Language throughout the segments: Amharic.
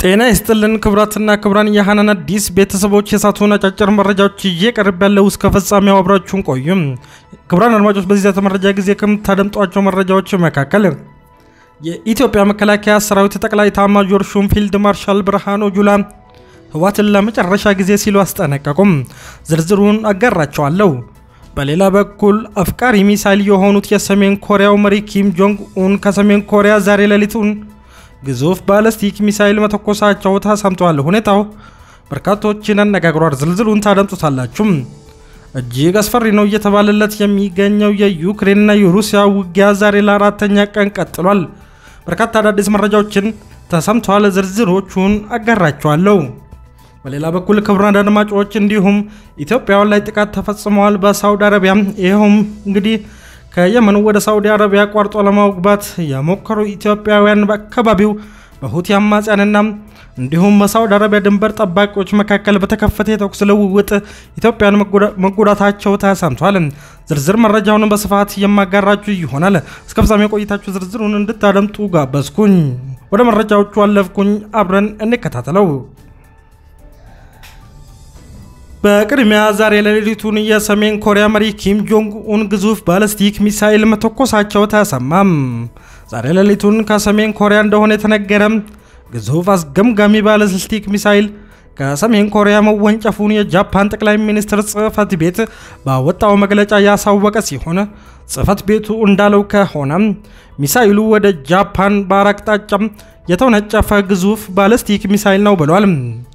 ጤና ይስጥልን ክቡራትና ክቡራን የሃናን አዲስ ቤተሰቦች የሳቱን አጫጭር መረጃዎች ይዤ ቀርብ ያለው እስከ ፍጻሜው አብራችሁን ቆዩም። ክቡራን አድማጮች በዚህ ዛተ መረጃ ጊዜ ከምታደምጧቸው መረጃዎች መካከል የኢትዮጵያ መከላከያ ሰራዊት ጠቅላይ ኤታማዦር ሹም ፊልድ ማርሻል ብርሃኑ ጁላ ህወሓትን ለመጨረሻ ጊዜ ሲሉ አስጠነቀቁም። ዝርዝሩን አጋራቸዋለሁ። በሌላ በኩል አፍቃሪ ሚሳይል የሆኑት የሰሜን ኮሪያው መሪ ኪም ጆንግ ኡን ከሰሜን ኮሪያ ዛሬ ሌሊቱን ግዙፍ ባለስቲክ ሚሳይል መተኮሳቸው ተሰምተዋል። ሁኔታው በርካቶችን አነጋግሯል። ዝርዝሩን ታደምጡታላችሁ። እጅግ አስፈሪ ነው እየተባለለት የሚገኘው የዩክሬንና የሩሲያ ውጊያ ዛሬ ለአራተኛ ቀን ቀጥሏል። በርካታ አዳዲስ መረጃዎችን ተሰምተዋል። ዝርዝሮቹን አጋራቸዋለሁ። በሌላ በኩል ክቡራን አድማጮች እንዲሁም ኢትዮጵያውያን ላይ ጥቃት ተፈጽመዋል በሳውዲ አረቢያ። ይኸውም እንግዲህ ከየመን ወደ ሳውዲ አረቢያ አቋርጦ ለመግባት የሞከሩ ኢትዮጵያውያን በአካባቢው በሁቲ አማጽያንና እንዲሁም በሳውዲ አረቢያ ድንበር ጠባቂዎች መካከል በተከፈተ የተኩስ ልውውጥ ኢትዮጵያን መጎዳታቸው ተሰምቷል። ዝርዝር መረጃውን በስፋት የማጋራችሁ ይሆናል። እስከ ፍጻሜ ቆይታችሁ ዝርዝሩን እንድታደምጡ ጋበዝኩኝ። ወደ መረጃዎቹ አለፍኩኝ። አብረን እንከታተለው። በቅድሚያ ዛሬ ሌሊቱን የሰሜን ኮሪያ መሪ ኪም ጆንግ ኡን ግዙፍ ባለስቲክ ሚሳይል መተኮሳቸው ተሰማም። ዛሬ ሌሊቱን ከሰሜን ኮሪያ እንደሆነ የተነገረ ግዙፍ አስገምጋሚ ባለስቲክ ሚሳይል ከሰሜን ኮሪያ መወንጨፉን የጃፓን ጠቅላይ ሚኒስትር ጽህፈት ቤት ባወጣው መግለጫ ያሳወቀ ሲሆን ጽህፈት ቤቱ እንዳለው ከሆነ ሚሳይሉ ወደ ጃፓን ባህር አቅጣጫ የተወነጨፈ ግዙፍ ባለስቲክ ሚሳይል ነው ብሏል።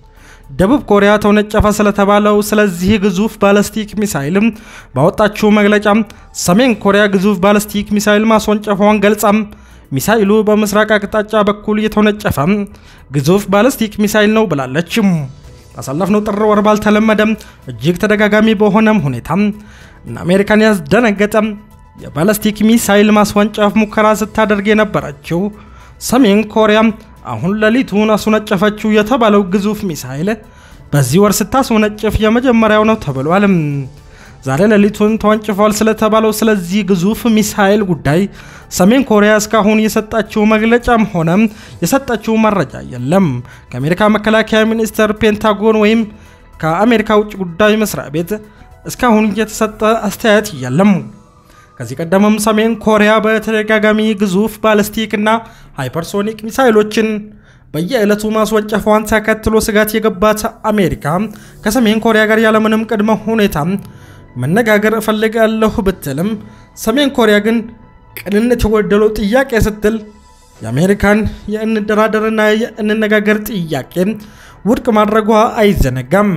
ደቡብ ኮሪያ ተወነጨፈ ስለተባለው ስለዚህ ግዙፍ ባለስቲክ ሚሳይል ባወጣችው መግለጫ ሰሜን ኮሪያ ግዙፍ ባለስቲክ ሚሳይል ማስወንጨፏን ገልጻ ሚሳይሉ በምስራቅ አቅጣጫ በኩል የተወነጨፈ ግዙፍ ባለስቲክ ሚሳይል ነው ብላለች። ባሳለፍነው ጥር ወር ባልተለመደ እጅግ ተደጋጋሚ በሆነም ሁኔታ እና አሜሪካን ያስደነገጠ የባለስቲክ ሚሳይል ማስወንጨፍ ሙከራ ስታደርግ የነበረችው ሰሜን ኮሪያ አሁን ሌሊቱን አስወነጨፈችው የተባለው ግዙፍ ሚሳይል በዚህ ወር ስታስወነጭፍ የመጀመሪያው ነው ተብሏል። ዛሬ ሌሊቱን ተወንጭፏል ስለተባለው ስለዚህ ግዙፍ ሚሳይል ጉዳይ ሰሜን ኮሪያ እስካሁን የሰጣችው መግለጫም ሆነ የሰጠችው መረጃ የለም። ከአሜሪካ መከላከያ ሚኒስቴር፣ ፔንታጎን ወይም ከአሜሪካ ውጭ ጉዳይ መስሪያ ቤት እስካሁን የተሰጠ አስተያየት የለም። ከዚህ ቀደምም ሰሜን ኮሪያ በተደጋጋሚ ግዙፍ ባለስቲክ እና ሃይፐርሶኒክ ሚሳይሎችን በየዕለቱ ማስወንጨፏን ተከትሎ ስጋት የገባት አሜሪካ ከሰሜን ኮሪያ ጋር ያለምንም ቅድመ ሁኔታ መነጋገር እፈልጋለሁ ብትልም ሰሜን ኮሪያ ግን ቅንነት የጎደለው ጥያቄ ስትል የአሜሪካን የእንደራደርና የእንነጋገር ጥያቄ ውድቅ ማድረጓ አይዘነጋም።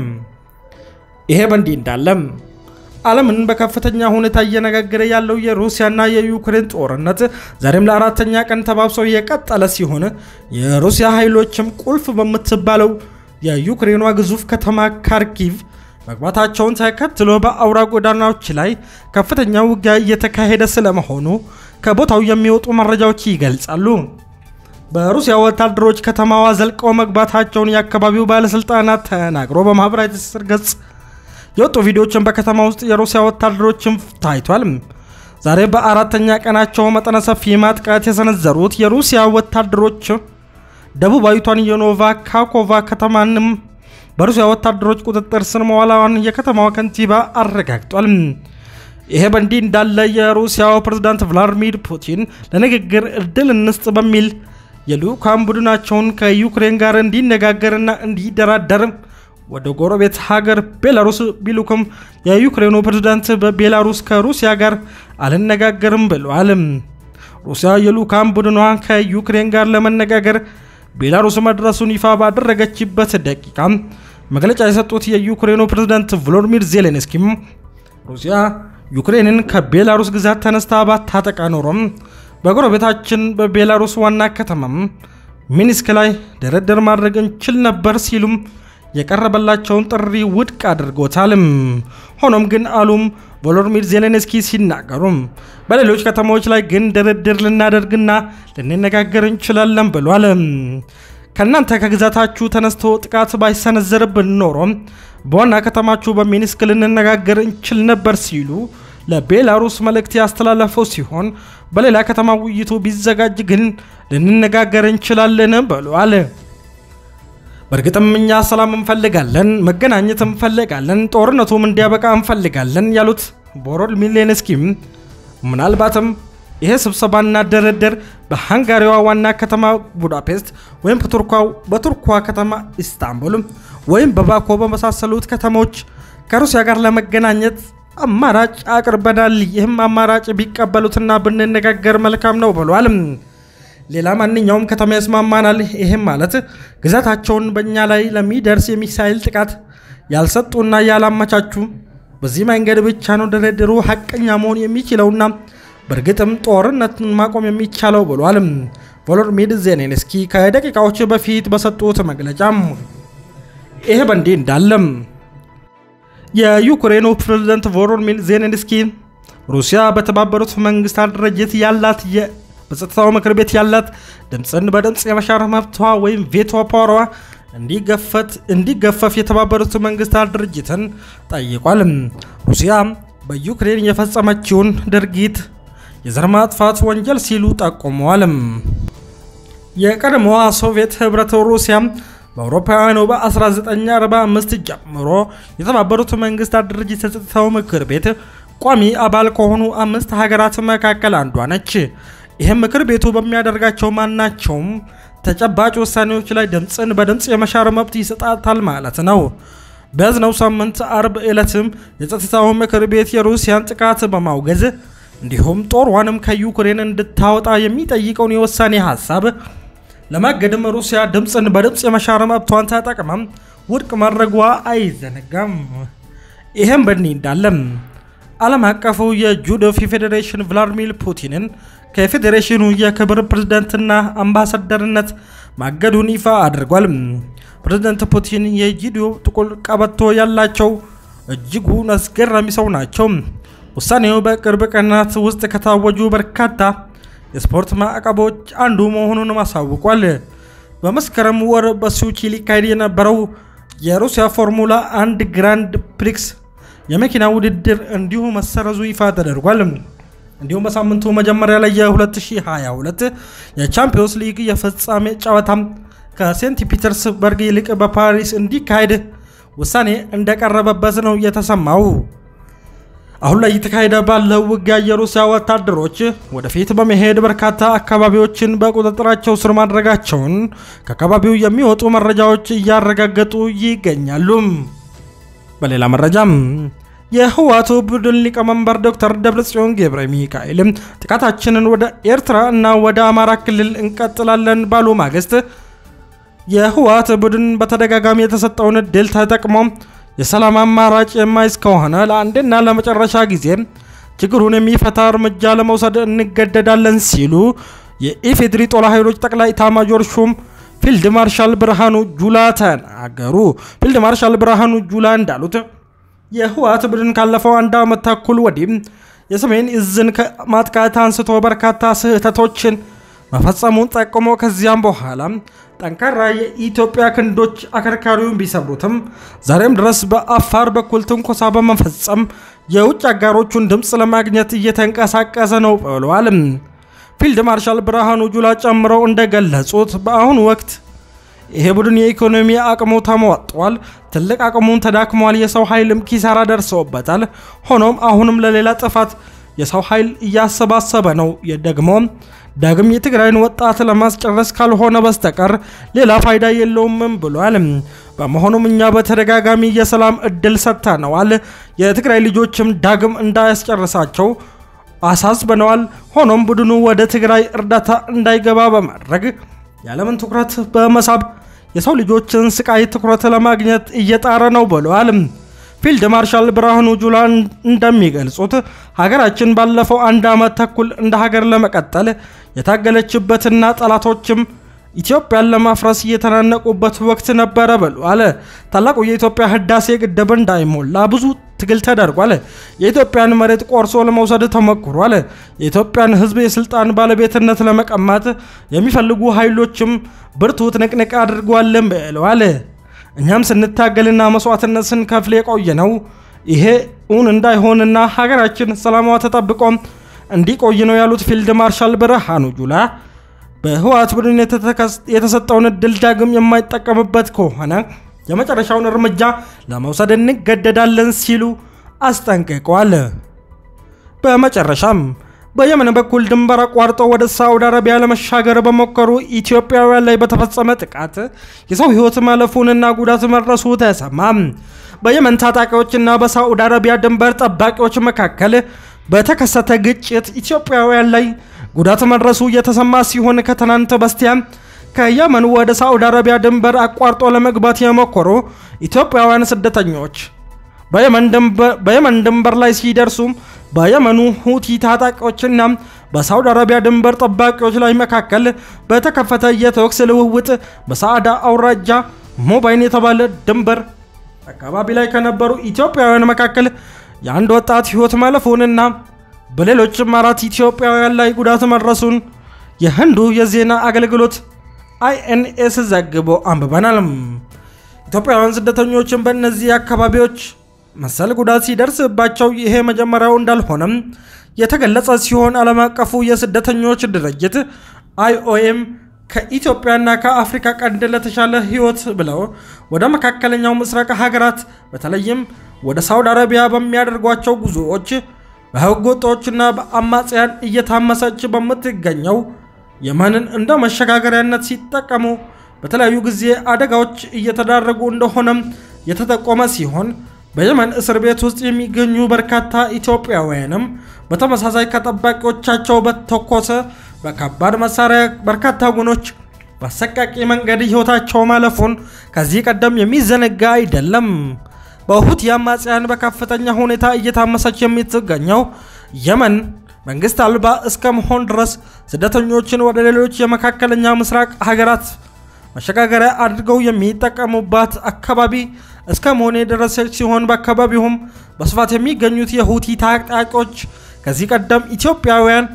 ይሄ በእንዲህ እንዳለም ዓለምን በከፍተኛ ሁኔታ እየነጋገረ ያለው የሩሲያና የዩክሬን ጦርነት ዛሬም ለአራተኛ ቀን ተባብሰው የቀጠለ ሲሆን የሩሲያ ኃይሎችም ቁልፍ በምትባለው የዩክሬኗ ግዙፍ ከተማ ካርኪቭ መግባታቸውን ተከትሎ በአውራ ጎዳናዎች ላይ ከፍተኛ ውጊያ እየተካሄደ ስለመሆኑ ከቦታው የሚወጡ መረጃዎች ይገልጻሉ። በሩሲያ ወታደሮች ከተማዋ ዘልቀው መግባታቸውን የአካባቢው ባለሥልጣናት ተናግሮ በማኅበራዊ ትስስር ገጽ የወጡ ቪዲዮዎችን በከተማ ውስጥ የሩሲያ ወታደሮችን ታይቷል። ዛሬ በአራተኛ ቀናቸው መጠነ ሰፊ ማጥቃት የሰነዘሩት የሩሲያ ወታደሮች ደቡባዊቷን የኖቫ ካኮቫ ከተማንም በሩሲያ ወታደሮች ቁጥጥር ስር መዋሏን የከተማዋ ከንቲባ አረጋግጧል። ይሄ በእንዲህ እንዳለ የሩሲያው ፕሬዝዳንት ቭላዲሚር ፑቲን ለንግግር እድል እንስጥ በሚል የልዑካን ቡድናቸውን ከዩክሬን ጋር እንዲነጋገርና እንዲደራደር ወደ ጎረቤት ሀገር ቤላሩስ ቢሉክም የዩክሬኑ ፕሬዝዳንት በቤላሩስ ከሩሲያ ጋር አልነጋገርም ብለዋል። ሩሲያ የልዑካን ቡድኗ ከዩክሬን ጋር ለመነጋገር ቤላሩስ መድረሱን ይፋ ባደረገችበት ደቂቃ መግለጫ የሰጡት የዩክሬኑ ፕሬዝዳንት ቮሎዲሚር ዜሌንስኪም ሩሲያ ዩክሬንን ከቤላሩስ ግዛት ተነስታ ባታጠቃ ኖሮም በጎረቤታችን በቤላሩስ ዋና ከተማም ሚኒስክ ላይ ድርድር ማድረግ እንችል ነበር ሲሉም የቀረበላቸውን ጥሪ ውድቅ አድርጎታል። ሆኖም ግን አሉም ቮሎዲሚር ዜሌንስኪ ሲናገሩም በሌሎች ከተሞች ላይ ግን ድርድር ልናደርግና ልንነጋገር እንችላለን ብሏል። ከእናንተ ከግዛታችሁ ተነስቶ ጥቃት ባይሰነዘርብን ኖሮ በዋና ከተማችሁ በሚኒስክ ልንነጋገር እንችል ነበር ሲሉ ለቤላሩስ መልእክት ያስተላለፈው ሲሆን በሌላ ከተማ ውይይቱ ቢዘጋጅ ግን ልንነጋገር እንችላለን ብሏል። በእርግጥም እኛ ሰላም እንፈልጋለን፣ መገናኘት እንፈልጋለን፣ ጦርነቱም እንዲያበቃ እንፈልጋለን ያሉት ቮሎዲሚር ዜሌንስኪም ምናልባትም ይሄ ስብሰባና ድርድር በሃንጋሪዋ ዋና ከተማ ቡዳፔስት ወይም በቱርኳ ከተማ ኢስታንቡል ወይም በባኮ በመሳሰሉት ከተሞች ከሩሲያ ጋር ለመገናኘት አማራጭ አቅርበናል። ይህም አማራጭ ቢቀበሉትና ብንነጋገር መልካም ነው ብሏል። ሌላ ማንኛውም ከተማ ያስማማናል። ይህም ማለት ግዛታቸውን በእኛ ላይ ለሚደርስ የሚሳይል ጥቃት ያልሰጡና ያላመቻቹ፣ በዚህ መንገድ ብቻ ነው ድርድሩ ሀቀኛ መሆን የሚችለውና በእርግጥም ጦርነትን ማቆም የሚቻለው ብሏል። ቮሎዲሚር ዜሌንስኪ ከደቂቃዎች በፊት በሰጡት መግለጫም ይሄ በእንዲህ እንዳለም የዩክሬኑ ፕሬዝዳንት ቮሎዲሚር ዜሌንስኪ ሩሲያ በተባበሩት መንግስታት ድርጅት ያላት በጸጥታው ምክር ቤት ያላት ድምፅን በድምፅ የመሻር መብቷ ወይም ቬቶ ፓወሯ እንዲገፈፍ የተባበሩት መንግስታት ድርጅትን ጠይቋል። ሩሲያ በዩክሬን የፈጸመችውን ድርጊት የዘር ማጥፋት ወንጀል ሲሉ ጠቁመዋል። የቀድሞዋ ሶቪየት ህብረት ሩሲያ በአውሮፓውያኑ በ1945 ጀምሮ የተባበሩት መንግስታት ድርጅት የጸጥታው ምክር ቤት ቋሚ አባል ከሆኑ አምስት ሀገራት መካከል አንዷ ነች። ይህም ምክር ቤቱ በሚያደርጋቸው ማናቸውም ተጨባጭ ውሳኔዎች ላይ ድምፅን በድምፅ የመሻር መብት ይሰጣታል ማለት ነው። በያዝነው ሳምንት አርብ ዕለትም የጸጥታው ምክር ቤት የሩሲያን ጥቃት በማውገዝ እንዲሁም ጦሯንም ከዩክሬን እንድታወጣ የሚጠይቀውን የውሳኔ ሀሳብ ለማገድም ሩሲያ ድምፅን በድምፅ የመሻር መብቷን ተጠቅመም ውድቅ ማድረጓ አይዘነጋም። ይህም በእንዲህ እንዳለም ዓለም አቀፉ የጁዶ ፌዴሬሽን ቭላድሚር ፑቲንን ከፌዴሬሽኑ የክብር ፕሬዝዳንትና አምባሳደርነት ማገዱን ይፋ አድርጓል። ፕሬዝዳንት ፑቲን የጁዶ ጥቁር ቀበቶ ያላቸው እጅጉን አስገራሚ ሰው ናቸው። ውሳኔው በቅርብ ቀናት ውስጥ ከታወጁ በርካታ የስፖርት ማዕቀቦች አንዱ መሆኑን አሳውቋል። በመስከረም ወር በሱቺ ሊካሄድ የነበረው የሩሲያ ፎርሙላ አንድ ግራንድ ፕሪክስ የመኪና ውድድር እንዲሁ መሰረዙ ይፋ ተደርጓል። እንዲሁም በሳምንቱ መጀመሪያ ላይ የ2022 የቻምፒዮንስ ሊግ የፍጻሜ ጨዋታ ከሴንት ፒተርስበርግ ይልቅ በፓሪስ እንዲካሄድ ውሳኔ እንደቀረበበት ነው የተሰማው። አሁን ላይ እየተካሄደ ባለው ውጊያ የሩሲያ ወታደሮች ወደፊት በመሄድ በርካታ አካባቢዎችን በቁጥጥራቸው ስር ማድረጋቸውን ከአካባቢው የሚወጡ መረጃዎች እያረጋገጡ ይገኛሉ። በሌላ መረጃም የህወሓቱ ቡድን ሊቀመንበር ዶክተር ደብረጽዮን ገብረ ሚካኤል ጥቃታችንን ወደ ኤርትራ እና ወደ አማራ ክልል እንቀጥላለን ባሉ ማግስት የህወሓት ቡድን በተደጋጋሚ የተሰጠውን እድል ተጠቅሞ የሰላም አማራጭ የማይዝ ከሆነ ለአንድና ለመጨረሻ ጊዜ ችግሩን የሚፈታ እርምጃ ለመውሰድ እንገደዳለን ሲሉ የኢፌድሪ ጦር ኃይሎች ጠቅላይ ኤታማዦር ሹም ፊልድ ማርሻል ብርሃኑ ጁላ ተናገሩ። ፊልድ ማርሻል ብርሃኑ ጁላ እንዳሉት የህወሓት ቡድን ካለፈው አንድ ዓመት ተኩል ወዲህ የሰሜን እዝን ከማጥቃት አንስቶ በርካታ ስህተቶችን መፈጸሙን ጠቁሞ ከዚያም በኋላ ጠንካራ የኢትዮጵያ ክንዶች አከርካሪውን ቢሰብሩትም ዛሬም ድረስ በአፋር በኩል ትንኮሳ በመፈጸም የውጭ አጋሮቹን ድምፅ ለማግኘት እየተንቀሳቀሰ ነው ብለዋል። ፊልድ ማርሻል ብርሃኑ ጁላ ጨምረው እንደገለጹት በአሁኑ ወቅት ይሄ ቡድን የኢኮኖሚ አቅሙ ተሟጧል፣ ትልቅ አቅሙን ተዳክሟል፣ የሰው ኃይልም ኪሳራ ደርሰውበታል። ሆኖም አሁንም ለሌላ ጥፋት የሰው ኃይል እያሰባሰበ ነው። ደግሞ ዳግም የትግራይን ወጣት ለማስጨረስ ካልሆነ በስተቀር ሌላ ፋይዳ የለውም ብሏል። በመሆኑም እኛ በተደጋጋሚ የሰላም እድል ሰጥተነዋል። የትግራይ ልጆችም ዳግም እንዳያስጨርሳቸው አሳስበነዋል። ሆኖም ቡድኑ ወደ ትግራይ እርዳታ እንዳይገባ በማድረግ የዓለምን ትኩረት በመሳብ የሰው ልጆችን ስቃይ ትኩረት ለማግኘት እየጣረ ነው ብለዋል። ፊልድ ማርሻል ብርሃኑ ጁላ እንደሚገልጹት ሀገራችን ባለፈው አንድ ዓመት ተኩል እንደ ሀገር ለመቀጠል የታገለችበትና ጠላቶችም ኢትዮጵያን ለማፍረስ እየተናነቁበት ወቅት ነበረ ብሏል። ታላቁ የኢትዮጵያ ህዳሴ ግድብ እንዳይሞላ ብዙ ትግል ተደርጓል። የኢትዮጵያን መሬት ቆርሶ ለመውሰድ ተሞክሯል። የኢትዮጵያን ህዝብ የስልጣን ባለቤትነት ለመቀማት የሚፈልጉ ኃይሎችም ብርቱ ትንቅንቅ አድርጓልን ብለዋል። እኛም ስንታገልና መስዋዕትነት ስንከፍል የቆየ ነው። ይሄ እውን እንዳይሆንና ሀገራችን ሰላሟ ተጠብቆ እንዲቆይ ነው ያሉት ፊልድ ማርሻል ብርሃኑ ጁላ በህወሓት ቡድን የተሰጠውን እድል ዳግም የማይጠቀምበት ከሆነ የመጨረሻውን እርምጃ ለመውሰድ እንገደዳለን ሲሉ አስጠንቅቀዋል። በመጨረሻም በየመን በኩል ድንበር አቋርጠው ወደ ሳዑዲ አረቢያ ለመሻገር በሞከሩ ኢትዮጵያውያን ላይ በተፈጸመ ጥቃት የሰው ህይወት ማለፉንና ጉዳት መድረሱ ተሰማ። በየመን ታጣቂዎችና በሳዑዲ አረቢያ ድንበር ጠባቂዎች መካከል በተከሰተ ግጭት ኢትዮጵያውያን ላይ ጉዳት መድረሱ የተሰማ ሲሆን ከትናንት በስቲያ ከየመን ወደ ሳዑዲ አረቢያ ድንበር አቋርጦ ለመግባት የሞከሩ ኢትዮጵያውያን ስደተኞች በየመን ድንበር ላይ ሲደርሱ በየመኑ ሁቲ ታጣቂዎችና በሳዑዲ አረቢያ ድንበር ጠባቂዎች ላይ መካከል በተከፈተ የተኩስ ልውውጥ በሳዕዳ አውራጃ ሞባይን የተባለ ድንበር አካባቢ ላይ ከነበሩ ኢትዮጵያውያን መካከል የአንድ ወጣት ህይወት ማለፉንና በሌሎችም አራት ኢትዮጵያውያን ላይ ጉዳት መድረሱን የህንዱ የዜና አገልግሎት አይኤንኤስ ዘግቦ አንብበናል። ኢትዮጵያውያን ስደተኞችን በእነዚህ አካባቢዎች መሰል ጉዳት ሲደርስባቸው ይሄ መጀመሪያው እንዳልሆነም የተገለጸ ሲሆን ዓለም አቀፉ የስደተኞች ድርጅት አይኦኤም ከኢትዮጵያና ከአፍሪካ ቀንድ ለተሻለ ህይወት ብለው ወደ መካከለኛው ምስራቅ ሀገራት በተለይም ወደ ሳውዲ አረቢያ በሚያደርጓቸው ጉዞዎች በህገ ወጦችና በአማጽያን እየታመሰች በምትገኘው የመንን እንደ መሸጋገሪያነት ሲጠቀሙ በተለያዩ ጊዜ አደጋዎች እየተዳረጉ እንደሆነም የተጠቆመ ሲሆን በየመን እስር ቤት ውስጥ የሚገኙ በርካታ ኢትዮጵያውያንም በተመሳሳይ ከጠባቂዎቻቸው በተኮሰ በከባድ መሳሪያ በርካታ ወገኖች በአሰቃቂ መንገድ ህይወታቸው ማለፉን ከዚህ ቀደም የሚዘነጋ አይደለም። በሁቲ አማጽያን በከፍተኛ ሁኔታ እየታመሰች የምትገኘው የመን መንግስት አልባ እስከ መሆን ድረስ ስደተኞችን ወደ ሌሎች የመካከለኛ ምስራቅ ሀገራት መሸጋገሪያ አድርገው የሚጠቀሙባት አካባቢ እስከ መሆን የደረሰች ሲሆን በአካባቢውም በስፋት የሚገኙት የሁቲ ታጣቂዎች ከዚህ ቀደም ኢትዮጵያውያን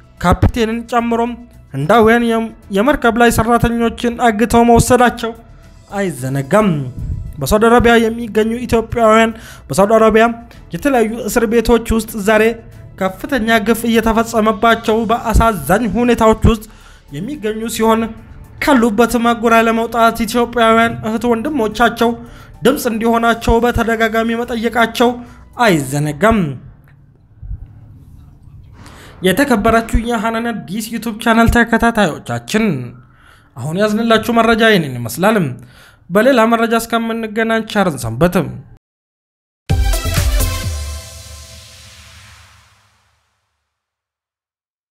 ካፒቴንን ጨምሮም ህንዳውያን የመርከብ ላይ ሰራተኞችን አግተው መወሰዳቸው አይዘነጋም። በሳውዲ አረቢያ የሚገኙ ኢትዮጵያውያን በሳውዲ አረቢያ የተለያዩ እስር ቤቶች ውስጥ ዛሬ ከፍተኛ ግፍ እየተፈጸመባቸው በአሳዛኝ ሁኔታዎች ውስጥ የሚገኙ ሲሆን ካሉበት ማጎሪያ ለመውጣት ኢትዮጵያውያን እህት ወንድሞቻቸው ድምፅ እንዲሆናቸው በተደጋጋሚ መጠየቃቸው አይዘነጋም። የተከበራችሁ የሐናን አዲስ ዩቱብ ቻናል ተከታታዮቻችን አሁን ያዝንላችሁ መረጃ ይህንን ይመስላል። በሌላ መረጃ እስከምንገናኝ ቸር ሰንብቱ።